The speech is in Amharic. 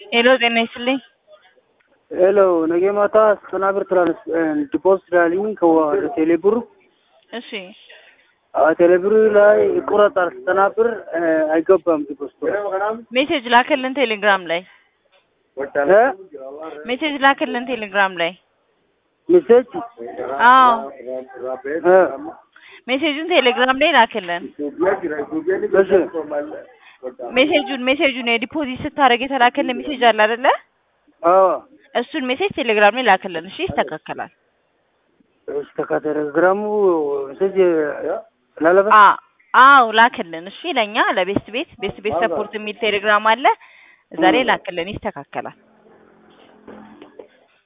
ሄሎ ጤና ይስጥልኝ። ሄሎ ነገ ማታ ዘጠና ብር ትራንስ ዲፖዚት ላልኝ ከወደ ቴሌብር እሺ ቴሌብር ላይ ይቆረጣል። ዘጠና ብር አይገባም ዲፖዚቱ ሜሴጅ ላክልን ቴሌግራም ላይ እ ሜሴጅ ላክልን ቴሌግራም ላይ ሜሴጅ አዎ እ ሜሴጁን ቴሌግራም ላይ ላክልን። እሺ ሜሴጁን ሜሴጁን የዲፖዚት ስታደርግ የተላከልን ሜሴጅ አለ አይደለ? አዎ እሱን ሜሴጅ ቴሌግራም ላይ ላክልን። እሺ ይስተካከላል። እሺ ከቴሌግራሙ ሜሴጅ ላለበት አ አዎ ላክልን። እሺ ለኛ ለቤስት ቤት ቤስት ቤት ሰፖርት የሚል ቴሌግራም አለ። እዛ ላይ ላክልን፣ ይስተካከላል።